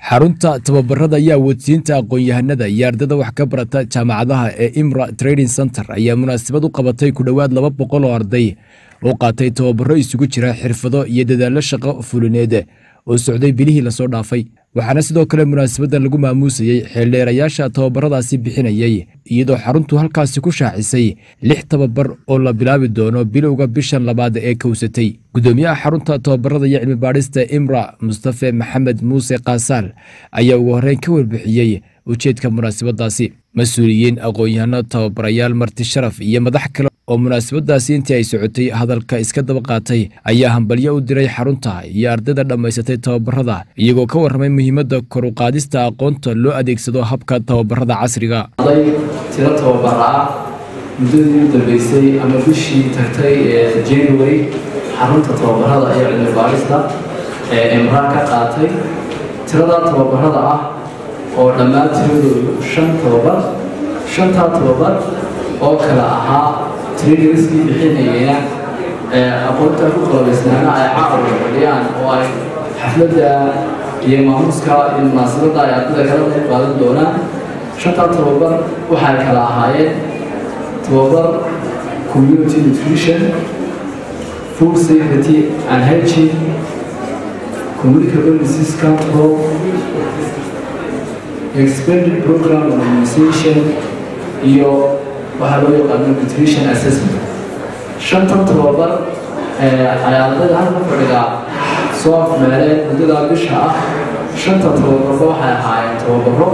xarunta tababarada iyo awoodsiinta aqoon-yahanada iyo ardada wax ka barata jaamacadaha ee imra trading center ayaa munaasabad u qabatay ku dhowaad laba boqol oo arday oo qaatay tababaro isugu jira xirfado iyo dadaallo shaqo fulineed oo socday bilihii lasoo dhaafay waxaana sidoo kale munaasabaddan lagu maamuusayey xeeldheerayaasha tababaradaasi bixinayey iyadoo xaruntu halkaasi ku shaacisay lix tababar oo la bilaabi doono bilowga bishan labaad ee kowsatay gudoomiyaha xarunta tababarada iyo cilmibaadhista imra mustafe maxamed muuse kaasaal ayaa ugu horreyn ka warbixiyey ujeedka munaasabadaasi mas-uuliyiin aqoon-yahano tababarayaal marti sharaf iyo madax kale oo munaasabadaasi intii ay socotay hadalka iska daba qaatay ayaa hambalyo u diray xarunta iyo ardayda dhammaysatay tababarada iyagoo ka warramay muhiimadda kor u qaadista aqoonta loo adeegsado habka tababarada casriga arday tiro tababara ah muddadii u dambeysay ama bishii tagtay ee january xarunta tababarada iyo cilmi baarista ee imraan ka qaatay tiradaa tababarada ah oo dhammaan tiradoodu shan tababar shantaa tababar oo kale ahaa trainerskii bixinayana aqoonta ku qalabaysnaana ay caqabka fadhiyaan oo ay xafladda iyo maamuuska iyo munaasabadda ay ardada kala qayb qaadan doonaan shantaa tababar waxay kala ahaayeen tababar community nutrition food safety and hygiene communicable disease control expanded program organization iyo waxaa loo yaqaano nutrition assessment shantan tababar ay ardayda halka fadhiga soo afmeeleen muddadaa bisha ah shanta tababarba waxay ahaayeen tababaro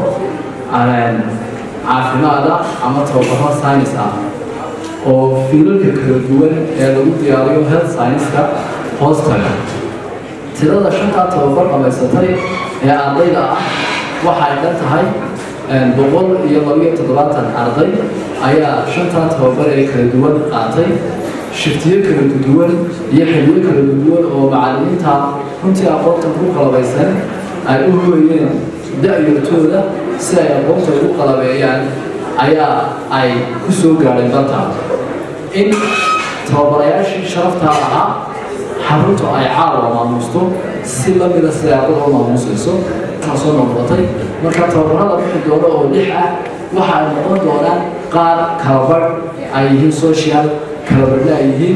caafimaada ama tababaro science ah oo fiilalka kala duwan ee lagu diyaariyo health science-ka hoostaga tirada shantaa tababar dhamaysatay ee ardayda ah waxay dhan tahay boqol iyo labiyo toddobaatan arday ayaa shantaa tababar ee kala duwan qaatay shiftiyo kala duwan iyo xiliyo kala duwan oo macallimiinta runtii aqoonta ku qalabaysan ay u hooyeen da-yartooda si ay aqoonta ugu qalabeeyaan ayaa ay ku soo gaadheen dalka in tababarayaashii sharaftaa ahaa xaruntu ay caawa maamuusto si lamida siday ardada u maamuusayso soo noqotay marka tababarada bixi doono oo lix ah waxa ay noqon doonaan qaar kalabadh ay yihiin social kalabadhna ay yihiin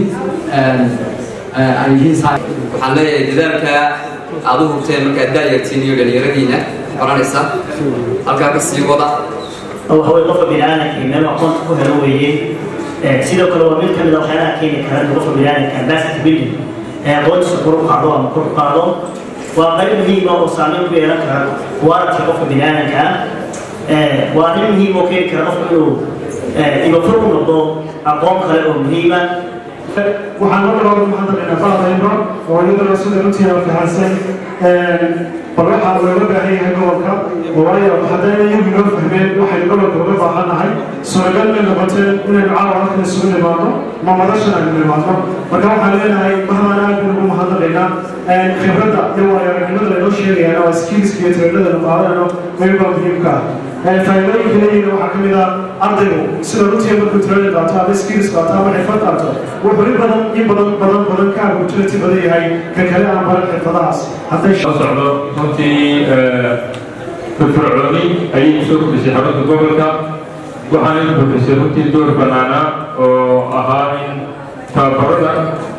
ay yihiin waxaan leeyahay dadaalka aad u hubteen markaad daayartiin iyo dhalinyaradiina baranaysa halkaa ka sii wada waxaway qofka biniaadanka meel aqoonta ku helo weeye sidoo kale waa mid ka mid a waxyaalaha keeni kara in qofka biniaadanka capacity building aqoontiisa kor u qaado ama kor u qaado waa qayb muhiima oo saameyn ku yeelan kara waaradka qofka biniaadanka ah waa arrin muhiim oo keeni kara qofka inuu ibafur u noqdo aqoon kale oo muhiima waxaan marka hore mahadnaqaynaa baadayno oo iyadana sida runtii aan fahansan bal waxaa looga baahan yahay gobolka waayo haddayna iyagu inoo fahmeen waxaynu gobolka uga baahannahay suuragal may noqoteen inaynu caawa halkan isugu nimaadno ma madashan aynu nimaadno marka waxaan leenahay mahmaan aad baynu ugu mahadnaqaynaa khibradda iyo waayo-aragnimada laynoo sheegayaan waa skillska iyo tabelada la qaadanayno meelbaa muhiimka ah faa'iidooyinka leeyihiin waxaa ka mid ah ardaygu sida runtii markuu tirada qaato ama skills qaato ama xirfad qaato wuxuu in badan in badan badan badan ka opportunity badan yahay ka kale aan baran xirfadahaas hadday socdo runtii firfircooni ayay kusoo kordhisay xarunta gobolka waxaana kordhisay runtii door banaana oo ahaa in tababarada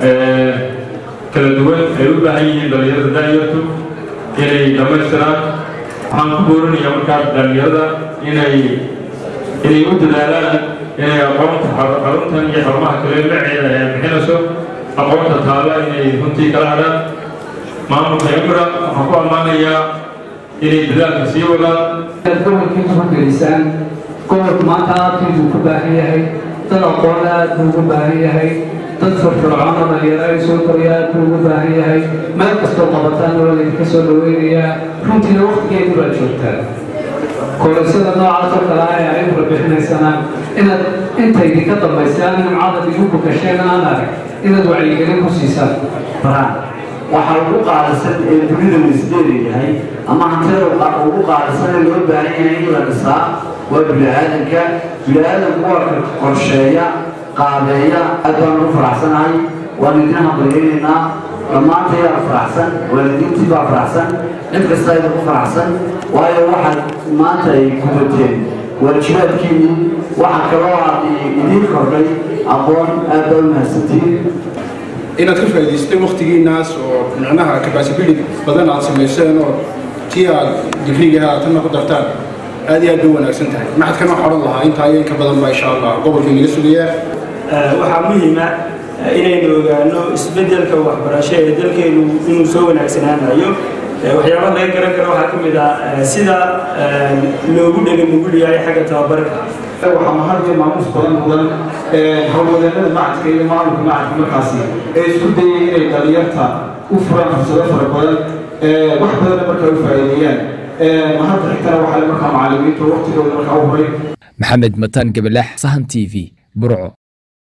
kala duwan ay u baahan yihiin dhalinyarada daayartu inay dhammaystiraan waxaan ku boorinayaa markaa dhalinyarada inay inay u dadaalaan inay aqoonta xaruntan iyo xarumaha kale maceeda ay bixinayso aqoonta taala inay runtii kala hadhaan maamulka imra waxaan ku ammaanayaa inay dadaalka sii wadaan gobolkii kubagelisaan gobolku maanta aadkiisu ku baahan yahay dad aqoon aad buu ugu baahan yahay dad firfircoon oo dhalinyaro ay soo koraya aad buu ugu baahan yahay meel kastoo qabataan nolol idinka soo dhaweynayaa runtiina waqtigeedu baad joogtaan kooraysada noocaas oo kale ah ee ay ula bixinaysana inaad inta idinka dambaysaan nimcada idinku gasheen aan arag inaad wacyigelin ku siisaan waxaa ugu qaalisan ee dunida laisleeyahay ama hantida ugu qaalisan ee loo baahan yahay in la dhisaa waa bini-aadanka bini-aadanku waa ka qorsheeya qaabeeya aad baan ugu faraxsanahay waan idin hambaliyeynaynaa dhammaanta yaa faraxsan waalidiintii baa faraxsan cid kasta ayda ku faraxsan waayo waxaad maanta ay gudateen waajibaadkiinii waxa kaloo aad idiin kordhay aqoon aad baa u mahadsantihiin inaad ka faa'iidaysatay waktigiinaas oo micnaha capacability badan aad samayseen oo tii aad digriga haatanna ku dartaan aad iyo aad bay wanaagsan tahay maxadkana waxaa odhan lahaa intaa iyo inka badan baa insha allah gobolka inaga sugayaa waxaa muhiima inaynu ogaano isbeddelka waxbarasho ee dalkeenu inuu soo wanaagsanaanayo waxyaabaha laga garan karo waxaa ka mid ah sida loogu dhega nugul yahay xagga tababarka waxaa mahad iyo maamuus badan mudan howlwadeennada macadka iyo maamulka macadka markaasi ee isku dayay inay dhalinyarta u furaan fursado fara badan wax badanna markaa u faa'iideeyaan mahadda xigtana waxaa markaa macallimiinta waqtigooda markaa u horay maxamed mataan gabalax sahan t v burco